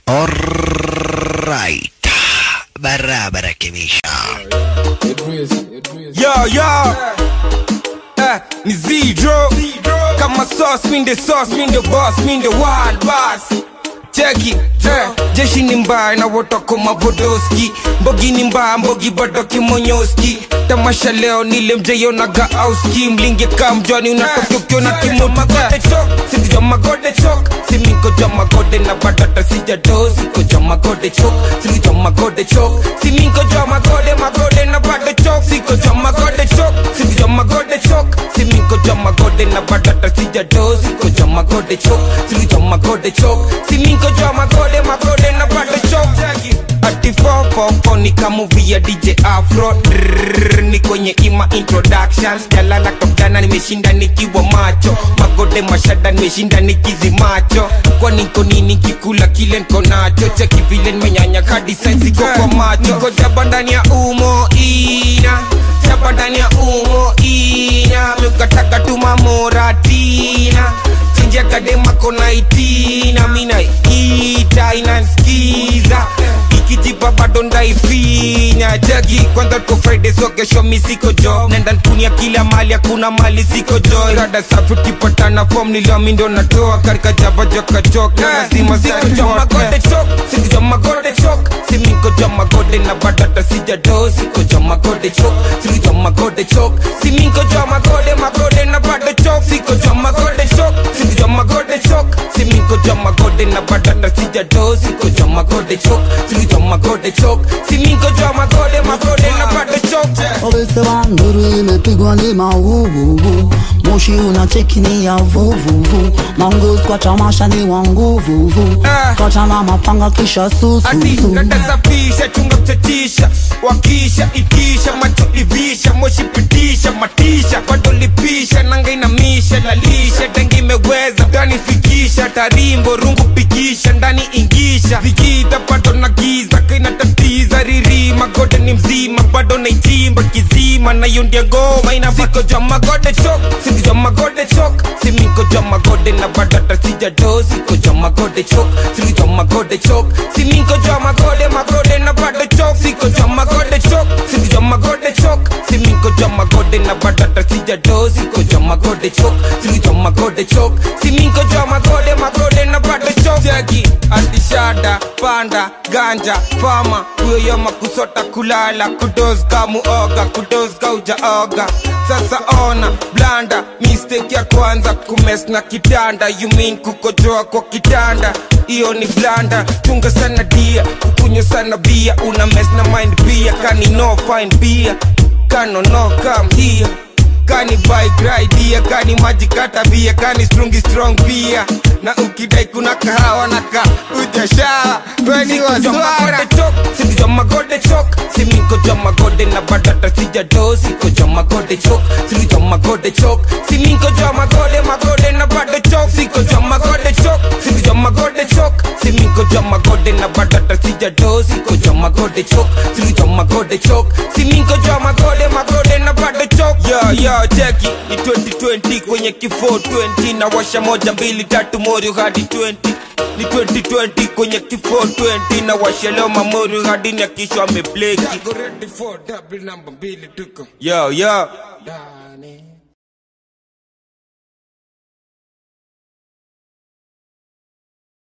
Alright. Barabara kabisa. Yo, yo. Eh, ni Zidro. Kama sauce, mean the sauce, mean the boss, mean the wild boss. Cheki, eh, jeshi ni mbaya na wotoko mabodoski mbogi ni mbaya mbogi bado kimonyoski tamasha leo nile mjeyo na gaauski mlinge kamjwani unatoka ukiona kimomagode chok sikuja magode chok simiko ja magode na badata sijado siko ja magode chok sikuja magode chok simiko ja magode magode na bado chok siko ja magode chok sikuja magode chok simiko ja magode na badata sijado siko ja magode chok sikuja magode chok simiko ja magode magode na bado chok ati fofofo ni kamuvia dj afro Drrrr, ni kwenye ima introductions jalala kapjana nimeshinda nikiwa macho magode mashada nimeshinda nikizi macho kwa niko nini kikula kile nko nacho cheki vile nimenyanya kadi sensi kwa kwa macho niko jaba ndani ya umo ina jaba ndani ya umo ina mikataka tumamoratina chinja kadema kona itina mina ita inanskiza ikijipa bado ndaifinya jagi kwanza tuko friday so kesho mi siko jo nenda nkunia kila mali hakuna mali siko jo rada safi tukipatana fom niliomi ndo natoa karika java jokachoka lazima siko magode chok siko jo magode chok simiko jo magode na badata sijado siko jo magode chok siko jo magode chok simiko jo magode magode na bado chok siko jo magode chok siko jo magode chok simiko jo magode na badata sijado siko jo magode chok siko jo magode chok simiko jo magode magode na bado chok Wamesema nduru imepigwa ni mauvuvu, moshi unacheki ni ya vuvuvu, mangus kwa tamasha ni wa nguvuvu, Ah. kacha na mapanga kisha ati sususu natasafisha chunga mchatisha wakisha itisha macho ivisha moshi pitisha matisha bado lipisha nanga inamisha lalisha tangi imeweza tanifikisha tarimbo rungu pikisha ndani ingisha vikita bado na giza kainatatiza riri magode ni mzima bado naichimba kizima nayo ndia ngoma ina siko ja magode chok siko ja magode chok simiko ja magode na badata sijado siko ja magode chok siko ja magode chok simiko ja magode magode na bado chok siko ja magode chok siko ja magode chok simiko ja magode na badata sijado siko ja magode chok siko ja magode chok simiko ja magode magode na bado chok jagi atishada panda ganja fama huyo yoma kusota kulala kudozga muoga kudozga ujaoga sasa ona blanda mistake ya kwanza kumes na kitanda you mean kukojoa kwa kitanda hiyo ni blanda chunga sana dia kukunywa sana bia una mes na mind pia kani no fine bia kano no come here kani bike ride here kani maji kata bia kani strungi strong pia na ukidai kuna kahawa na ka ujashawa weni waswara siku ja magode chok simiko ja magode na badata sijado siko ja magode chok siku ja magode chok simiko ja magode magode na bado chok siko ja magode chok siku ja magode chok simiko ja magode na badata sijado siko ja magode chok siku ja magode chok simiko ja magode magode na bado chok yo yo cheki ni 2020 kwenye kifo 20 na washa moja mbili tatu morio hadi 20 ni 2020 kwenye kifo 20 na washa leo mamorio hadi na kisho amebleki yo yo